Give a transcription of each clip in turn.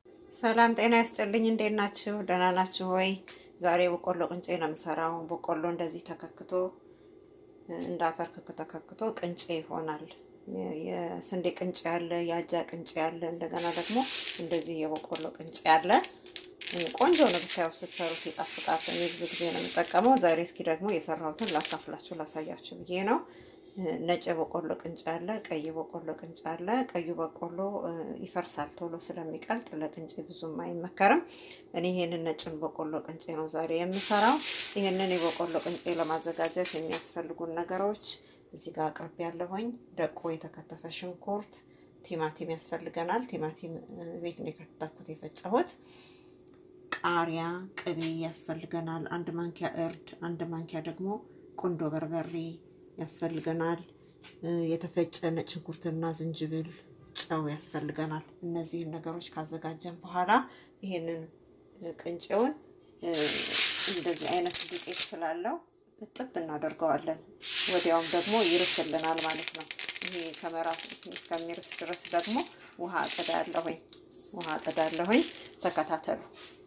ሰላም ጤና ይስጥልኝ። እንዴት ናችሁ? ደህና ናችሁ ወይ? ዛሬ በቆሎ ቅንጬ ነው የምሰራው። በቆሎ እንደዚህ ተከክቶ እንዳተርክክ ተከክቶ ቅንጬ ይሆናል። የስንዴ ቅንጬ አለ፣ የአጃ ቅንጬ አለ፣ እንደገና ደግሞ እንደዚህ የበቆሎ ቅንጬ አለ። ቆንጆ ነው ብታየው፣ ስትሰሩት ይጣፍጣል። እኔ ብዙ ጊዜ ነው የምጠቀመው። ዛሬ እስኪ ደግሞ የሰራሁትን ላካፍላችሁ ላሳያችሁ ብዬ ነው። ነጭ በቆሎ ቅንጬ አለ፣ ቀይ በቆሎ ቅንጬ አለ። ቀዩ በቆሎ ይፈርሳል ቶሎ ስለሚቀልጥ ለቅንጬ ብዙም አይመከርም። እኔ ይሄንን ነጩን በቆሎ ቅንጬ ነው ዛሬ የምሰራው። ይሄንን የበቆሎ ቅንጬ ለማዘጋጀት የሚያስፈልጉን ነገሮች እዚህ ጋር አቅርቤ ያለሁኝ። ደቆ የተከተፈ ሽንኩርት፣ ቲማቲም ያስፈልገናል። ቲማቲም ቤት ነው የከተፍኩት የፈጨሁት። ቃሪያ፣ ቅቤ ያስፈልገናል። አንድ ማንኪያ እርድ፣ አንድ ማንኪያ ደግሞ ቁንዶ በርበሬ ያስፈልገናል። የተፈጨ ነጭ ሽንኩርትና ዝንጅብል፣ ጨው ያስፈልገናል። እነዚህን ነገሮች ካዘጋጀን በኋላ ይሄንን ቅንጬውን እንደዚህ አይነት ዱቄት ስላለው እጥብ እናደርገዋለን። ወዲያውም ደግሞ ይርስልናል ማለት ነው። ይሄ ከመራሱ እስከሚርስ ድረስ ደግሞ ውሃ አጥዳለሁኝ ውሃ አጥዳለሁኝ። ተከታተሉ።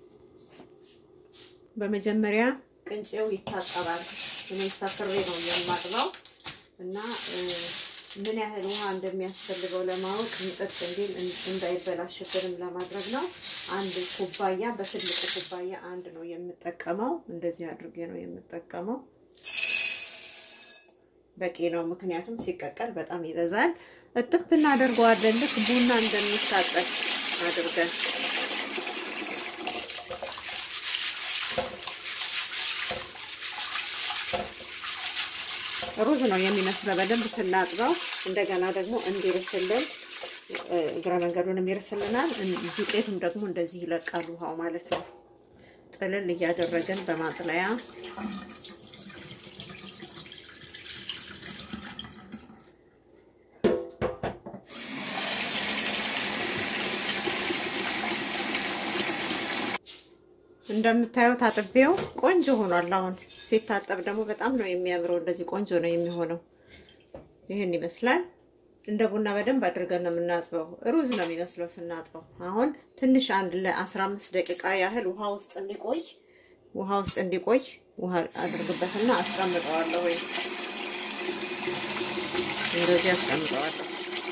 በመጀመሪያ ቅንጬው ይታጠባል። እኔ ሰክሬ ነው የማጥበው እና ምን ያህል ውሃ እንደሚያስፈልገው ለማወቅ ምጥጥ እንዲል እንዳይበላሽብንም ለማድረግ ነው። አንድ ኩባያ በትልቁ ኩባያ አንድ ነው የምጠቀመው። እንደዚህ አድርጌ ነው የምጠቀመው። በቂ ነው፣ ምክንያቱም ሲቀቀል በጣም ይበዛል። እጥብ እናደርገዋለን ልክ ቡና እንደሚታጠብ አድርገን ሩዝ ነው የሚመስለው በደንብ ስናጥበው። እንደገና ደግሞ እንዲርስልን እግረ መንገዱንም ይርስልናል። ዱቄቱም ደግሞ እንደዚህ ይለቃል ውሃው ማለት ነው። ጥልል እያደረግን በማጥለያ እንደምታዩት አጥቤው ቆንጆ ሆኗል። አሁን ሲታጠብ ደግሞ በጣም ነው የሚያምረው። እንደዚህ ቆንጆ ነው የሚሆነው። ይህን ይመስላል። እንደ ቡና በደንብ አድርገን ነው የምናጥበው። ሩዝ ነው የሚመስለው ስናጥበው። አሁን ትንሽ አንድ ለ15 ደቂቃ ያህል ውሃ ውስጥ እንዲቆይ ውሃ ውስጥ እንዲቆይ ውሃ አድርግበትና አስቀምጠዋለሁ። ወይ እንደዚህ አስቀምጠዋለሁ።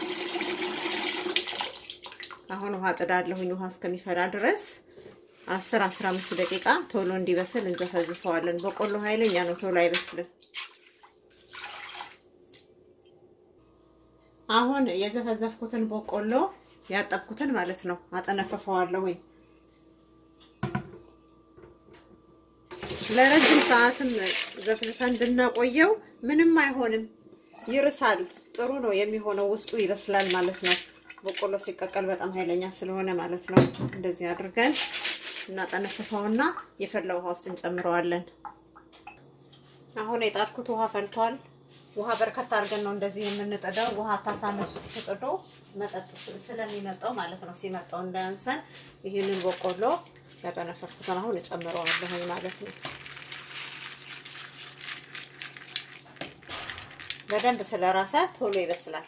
አሁን ውሃ ጥዳለሁኝ። ውሃ እስከሚፈላ ድረስ አስር አስራ አምስት ደቂቃ ቶሎ እንዲበስል እንዘፈዝፈዋለን። በቆሎ ኃይለኛ ነው፣ ቶሎ አይበስልም። አሁን የዘፈዘፍኩትን በቆሎ ያጠብኩትን ማለት ነው አጠነፈፈዋለሁ። ወይ ለረጅም ሰዓትም ዘፍዝፈን ብናቆየው ምንም አይሆንም፣ ይርሳል። ጥሩ ነው የሚሆነው፣ ውስጡ ይበስላል ማለት ነው። በቆሎ ሲቀቀል በጣም ኃይለኛ ስለሆነ ማለት ነው። እንደዚህ አድርገን እናጠነፍፈውና የፈላ ውሃ ውስጥ እንጨምረዋለን። አሁን የጣድኩት ውሃ ፈልቷል። ውሃ በርከት አድርገን ነው እንደዚህ የምንጥደው። ውሃ ታሳነሱ ስትጥዱ መጠጥ ስለሚመጣው ማለት ነው። ሲመጣው እንዳያንሰን ይህንን በቆሎ ያጠነፈፍኩትን አሁን እጨምረዋለሁ ማለት ነው። በደንብ ስለራሰ ቶሎ ይበስላል።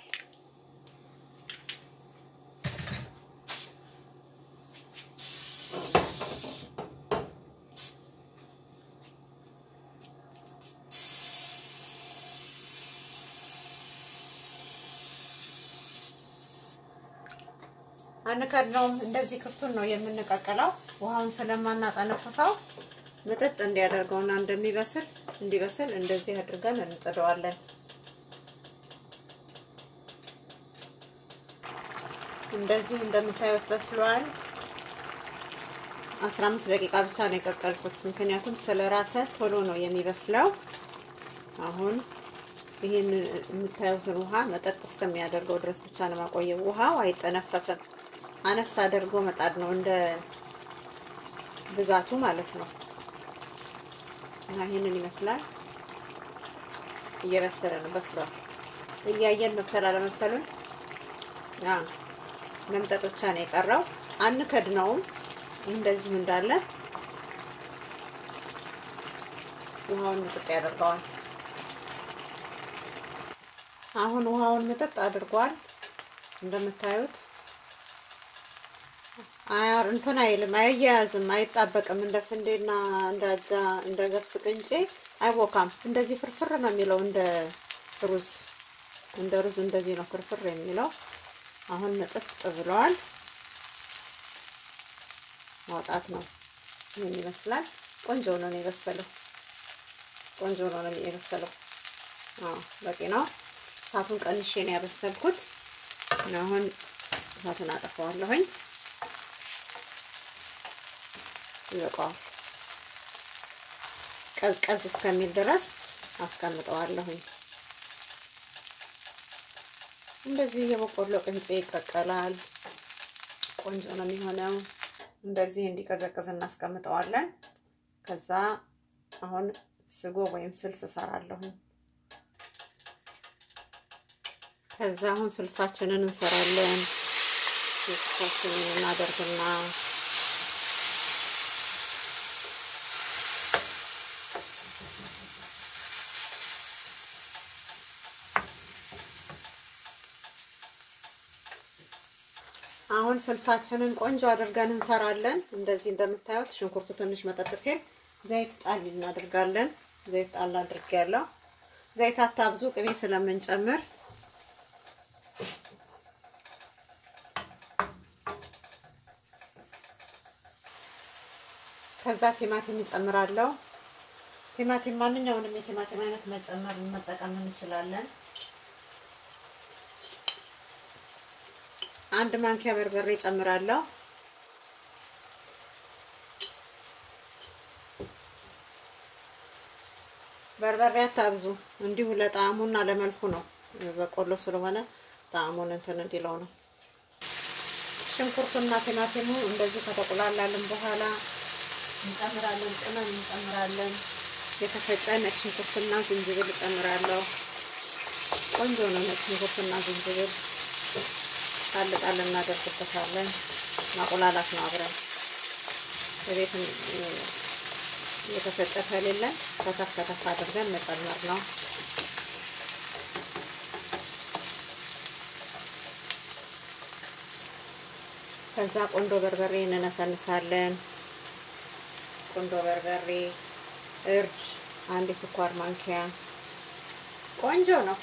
አንከድነውም። እንደዚህ ክፍቱን ነው የምንቀቅለው። ውሃውን ስለማናጠነፍፈው ምጥጥ እንዲያደርገውና እንደሚበስል እንዲበስል እንደዚህ አድርገን እንጥደዋለን። እንደዚህ እንደምታዩት በስሏል። 15 ደቂቃ ብቻ ነው የቀቀልኩት፣ ምክንያቱም ስለራሰ ቶሎ ነው የሚበስለው። አሁን ይህን የምታዩትን ውሃ መጠጥ እስከሚያደርገው ድረስ ብቻ ነው ማቆየው። ውሃው አይጠነፈፍም። አነስ አድርጎ መጣድ ነው እንደ ብዛቱ ማለት ነው። እና ይህንን ይመስላል። እየበሰለ ነው፣ በስሏል። እያየን መብሰል አለመብሰሉን መምጠጥ ብቻ ነው የቀረው። አንከድነውም፣ እንደዚሁ እንዳለ ውሃውን ምጥጥ ያደርገዋል። አሁን ውሃውን ምጥጥ አድርጓል እንደምታዩት አያር እንትን አይልም፣ አያያዝም፣ አይጣበቅም። እንደ ስንዴና እንደ አጃ እንደ ገብስ ቅንጬ አይቦካም። እንደዚህ ፍርፍር ነው የሚለው እንደ ሩዝ እንደ ሩዝ እንደዚህ ነው ፍርፍር የሚለው። አሁን ንጥጥ ብለዋል። ማውጣት ነው። ምን ይመስላል? ቆንጆ ነው ነው የበሰለው። ቆንጆ ነው ነው የበሰለው። አዎ በቂ ነው። እሳቱን ቀንሼ ነው ያበሰልኩት። አሁን እሳቱን አጠፋዋለሁኝ። ይበቃዋል። ቀዝቀዝ እስከሚል ድረስ አስቀምጠዋለሁኝ። እንደዚህ የበቆሎ ቅንጬ ይቀቀላል። ቆንጆ ነው የሚሆነው። እንደዚህ እንዲቀዘቅዝ እናስቀምጠዋለን። ከዛ አሁን ስጎ ወይም ስልስ እሰራለሁኝ። ከዛ አሁን ስልሳችንን እንሰራለን። ስልሳችንን እናደርግና አሁን ስልሳችንን ቆንጆ አድርገን እንሰራለን። እንደዚህ እንደምታዩት ሽንኩርቱ ትንሽ መጠጥ ሲል ዘይት ጣል እናደርጋለን። ዘይት ጣል አድርጌያለሁ። ዘይት አታብዙ፣ ቅቤ ስለምንጨምር ከዛ ቲማቲም እንጨምራለሁ። ቲማቲም ማንኛውንም የቲማቲም አይነት መጨመር መጠቀም እንችላለን። አንድ ማንኪያ በርበሬ ጨምራለሁ። በርበሬ አታብዙ፣ እንዲሁ ለጣዕሙና ለመልኩ ነው። በቆሎ ስለሆነ ጣዕሙን እንትን እንዲለው ነው። ሽንኩርቱና ቲማቲሙ እንደዚህ ከተቆላላልን በኋላ እንጨምራለን። ቅመም እንጨምራለን። የተፈጨ ነጭ ሽንኩርትና ዝንጅብል እጨምራለሁ። ቆንጆ ነው ነጭ ሽንኩርትና ዝንጅብል ጣል ጣል እናደርግበታለን። ማቁላላት ነው አብረን በቤት የተፈጨ ከሌለን ከተፍ ከተፍ አድርገን መጨመር ነው። ከዛ ቆንዶ በርበሬ እንነሰንሳለን። ቆንዶ በርበሬ፣ እርድ አንድ የስኳር ማንኪያ ቆንጆ ነው።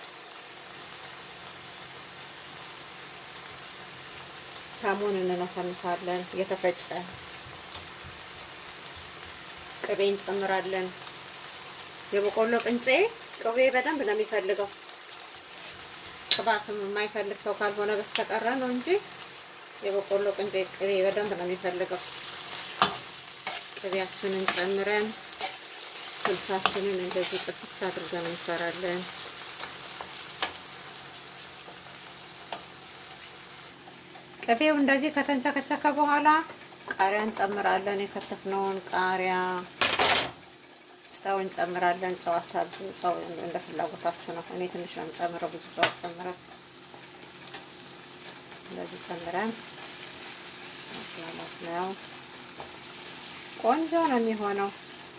ካሙን እንነሰንሳለን። የተፈጨ ቅቤ እንጨምራለን። የበቆሎ ቅንጬ ቅቤ በደንብ ነው የሚፈልገው። ቅባትም የማይፈልግ ሰው ካልሆነ በስተቀረ ነው እንጂ የበቆሎ ቅንጬ ቅቤ በደንብ ነው የሚፈልገው። ቅቤያችንን ጨምረን ስልሳችንን እንደዚህ ጥፍስ አድርገን እንሰራለን። ቅቤው እንደዚህ ከተንቸከቸከ በኋላ ቃሪያ እንጨምራለን። የከተፍነውን ቃሪያ፣ ጨው እንጨምራለን። ጨው አታብዙ፣ ጨው እንደ ፍላጎታችሁ ነው። እኔ ትንሽ ነው የምጨምረው፣ ብዙ ጨው ጨምረን እንደዚህ ጨምረን ማፍላላት ነው። ቆንጆ ነው የሚሆነው።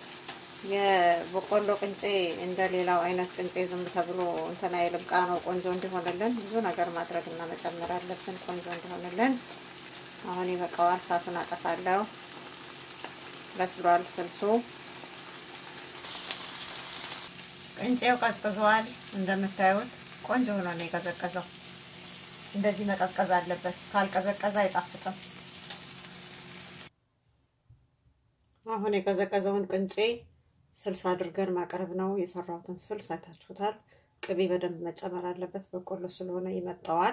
የበቆሎ ቅንጬ እንደ ሌላው አይነት ቅንጬ ዝም ተብሎ እንትን አይልም። ቃናው ቆንጆ እንዲሆንልን ብዙ ነገር ማድረግ እና መጨመር አለብን፣ ቆንጆ እንዲሆንልን። አሁን ይበቃዋል። እሳቱን አጠፋለሁ። በስሏል ስልሱ። ቅንጬው ቀዝቅዟል። እንደምታዩት ቆንጆ ሆኖ ነው የቀዘቀዘው። እንደዚህ መቀዝቀዝ አለበት። ካልቀዘቀዘ አይጣፍጥም። አሁን የቀዘቀዘውን ቅንጬ ስልስ አድርገን ማቅረብ ነው። የሰራሁትን ስልስ አይታችሁታል። ቅቤ በደንብ መጨመር አለበት። በቆሎ ስለሆነ ይመጣዋል።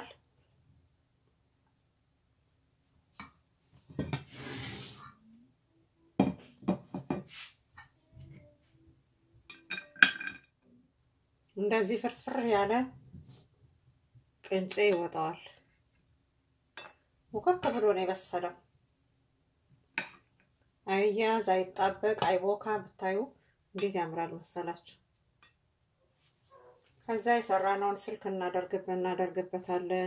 እንደዚህ ፍርፍር ያለ ቅንጬ ይወጣዋል። ሙከክ ብሎ ነው የበሰለው። አይያዝ፣ አይጣበቅ፣ አይቦካ። ብታዩ እንዴት ያምራል መሰላችሁ። ከዛ የሰራነውን ስልክ እናደርግበት እናደርግበታለን።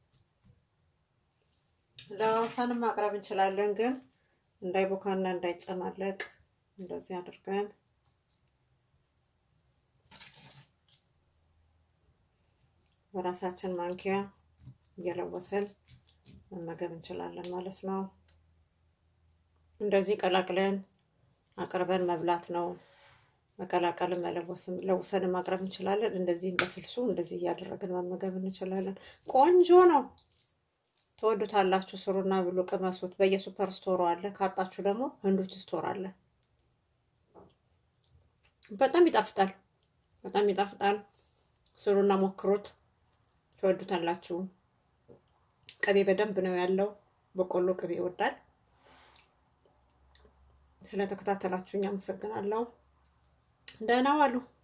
ለወሰንም ማቅረብ እንችላለን፣ ግን እንዳይቦካና እንዳይጨማለቅ እንደዚህ አድርገን በራሳችን ማንኪያ እየለወሰን መመገብ እንችላለን ማለት ነው። እንደዚህ ቀላቅለን አቅርበን መብላት ነው። መቀላቀልን መለወስም ለውሰን ማቅረብ እንችላለን። እንደዚህም በስልሱ እንደዚህ እያደረግን መመገብ እንችላለን። ቆንጆ ነው። ተወዱታላችሁ። ስሩና ብሉ፣ ቅመሱት። በየሱፐር ስቶሩ አለ። ካጣችሁ ደግሞ ህንዱች ስቶር አለ። በጣም ይጣፍጣል። በጣም ይጣፍጣል። ስሩና ሞክሩት። ተወዱታላችሁ። ቅቤ በደንብ ነው ያለው። በቆሎ ቅቤ ይወዳል። ስለተከታተላችሁኝ አመሰግናለሁ። ደህና ዋሉ።